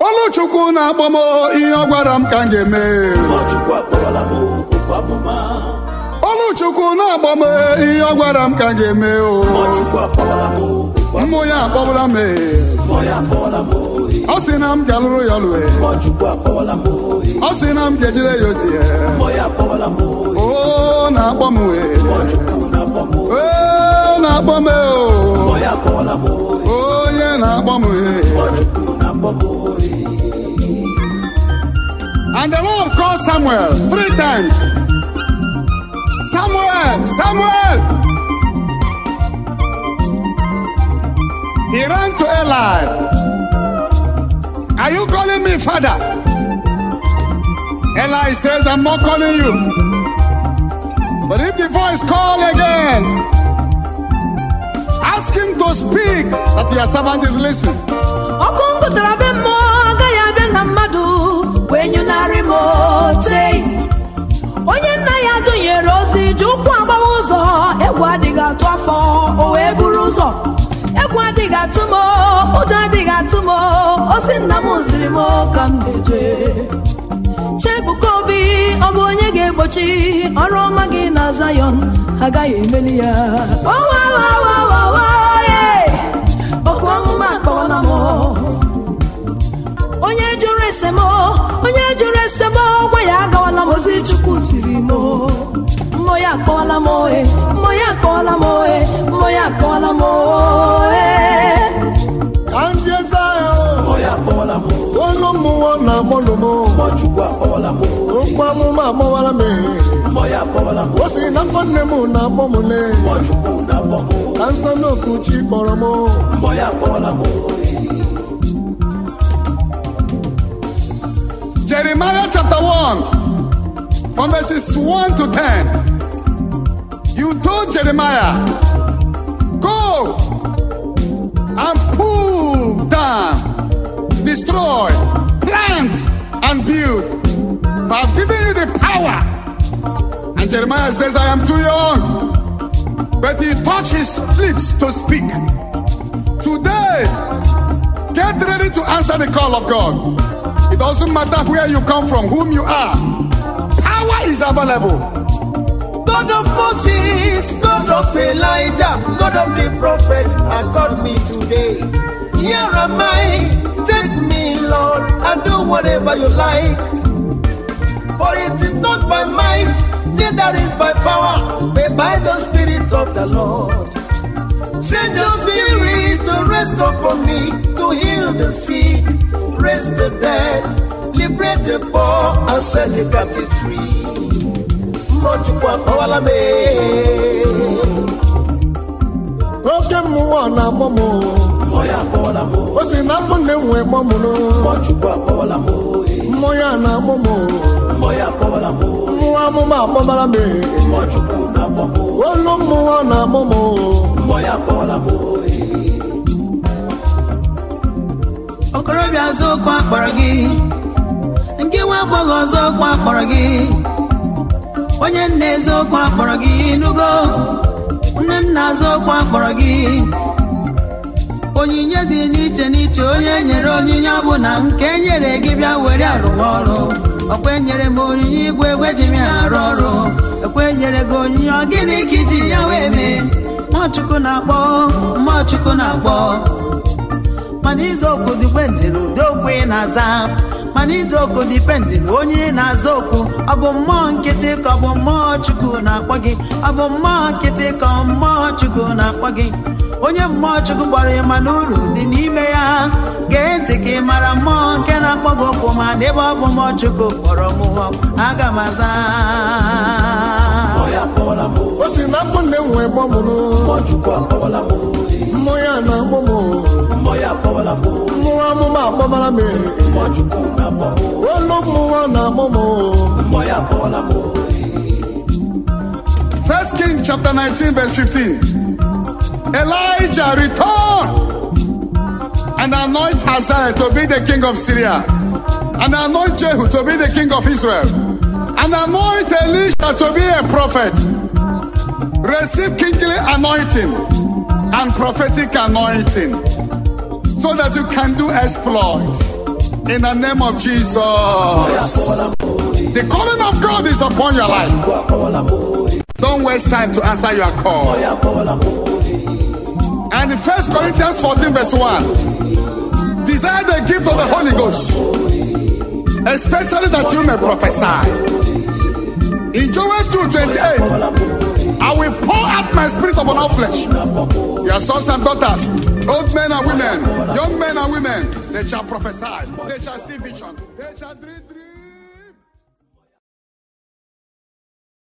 Oluchukwu na-akpọ m ihe ọ gwara m ka m ga-eme Chukwu akpọrọla m okwu amụma Oluchukwu na-akpọ m ihe ọ gwara m ka m ga-eme o Chukwu akpọrọla m okwu mmụ ya akpọbụla m amụma ya akpọrọla m oyi ọ sị na m ga-alụrụ ya lue Chukwu akpọrọla m oyi ọ sị na m ga-ejire ya ozi mmụọ ya akpọrọla m oyi o na-akpọ m wee Chukwu na-akpọ m oyi o na-akpọ m o mmụọ ya akpọrọla m oyi onye na-akpọ m wee Chukwu na-akpọ m oyi And the Lord called Samuel three times. Samuel, Samuel. He ran to Eli. Are you calling me father? Eli says, I'm not calling you. But if the voice call again, ask him to speak that your servant is listening. ọkụ nkụtara be mmụọ agaghị abịa na mmadụ wee nyụnarị m oche onye nna ya dụnyere ozi ji ụkwụ agbawa ụzọ egwu adịghị atụ afọ o wee buru ụzọ egwu adịghị atụ m ụjọ adịghị atụ m osi nna m ziri m ka m ga-eje chebuka obi ọ bụ onye ga-egbochi ọrụ ọma gị na Zion agaghị emeli ya owawawawaye ọkụ ọmụma akpọwala m onye jụrụ ese m onye jụrụ ese m gwa ya agawala m ozi chukwu ziri m mmụọ ya akpọwala m ohe mmụọ ya akpọwala m ohe mmụọ ya akpọwala m ohe ka ndị eze ahụ mmụọ ya akpọrọla m oyi olu mmụọ na-akpọnụ m Chukwu akpọrọla m oyi okwu amụma agbawara m mmụọ ya akpọrọla m o si na afọ nne m na-akpọ m le mmụọ Chukwu na-akpọ m oyi ka nsọ n'oku chi kpọrọ m mmụọ ya akpọrọla m oyi Jeremiah chapter 1, from verses 1 to 10. You told Jeremiah, Go and pull down, destroy, plant, and build. For I've given you the power. And Jeremiah says, I am too young. But he touched his lips to speak. Today, Get ready to answer the call of God. It doesn't matter where you come from, whom you are. Power is available. God of Moses, God of Elijah, God of the prophets has called me today. Here am I, take me, Lord, and do whatever you like. For it is not by might, neither is by power, but by the Spirit of the Lord. Send your spirit to rest upon me, to heal the sick, raise the dead, liberate the poor, and set the captive free. Mmụọchukwu akpọwala m ee. oke mmụọ na-akpọ m mmụọ ya akpọwala m oo. o si na afọ nne m wee kpọ m Mmụọchukwu akpọwala m oo. mmụọ ya na-akpọ m mmụọ ya akpọwala m oo. mmụọ amụma akpọbara m Mmụọchukwu na-akpọ m oo. olu mmụọ na-akpọ m mmụọ ya akpọwala m oo. okorobịa ọzọ okwu akpọrọ gị nke nwa agbọghọ ọzọ okwu akpọrọ gị onye nna eze okwu akpọrọ gị nugo nne nna azụ okwu akpọrọ gị onyinye dị n'iche n'iche onye nyere onyinye ọbụla nke nyere gị bịa were arụwa ọrụ ọkwa enyere m onyinye igwe egwe ji m ya arụ ọrụ ekwe nyere gị onyinye ọ gịnị ka iji ya wee mee mmụọchukwu na-akpọ mmụọchukwu na-akpọ mana ize okwu dipendịrị ụdị okwu ị na-aza mana ize okwu dipendịrị onye ị na-aza okwu ọ bụ mmụọ nkịtị ka ọ bụ mmụọ chukwu na-akpọ gị ọ bụ mmụọ nkịtị ka ọ mmụọ chukwu na-akpọ gị onye mmụọ chukwu gbara ịma na uru dị n'ime ya gee ntị ka ị mara mmụọ nke na-akpọ gị okwu ma n'ebe ọ bụ mmụọ chukwu kpọrọ m aga m aza mmụọ ya akpọwala m oo. o si na afọ nne m wee kpọ m Mmụọchukwu akpọwala m oo. mmụọ ya na-akpọ m mmụọ ya akpọwala m oo. mmụọ amụma akpọbara m Mmụọchukwu na-akpọ m oo. olu mmụọ na-akpọ m mmụọ ya akpọwala m oo. First King chapter 19, verse 15. Elijah returned and anoint Hazael to be the king of Syria, and anoint Jehu to be the king of Israel, and anoint Elisha to be a prophet. Receive kingly anointing and prophetic anointing so that you can do exploits. In the name of Jesus. The calling of God is upon your life. Don't waste time to answer your call. And in 1 Corinthians 14, verse 1, desire the gift of the Holy Ghost, especially that you may prophesy. In Joel 2 28, I will pour out my spirit upon all flesh. Your sons and daughters, old men and women, young men and women, they shall prophesy, they shall see vision, they shall dream dreams.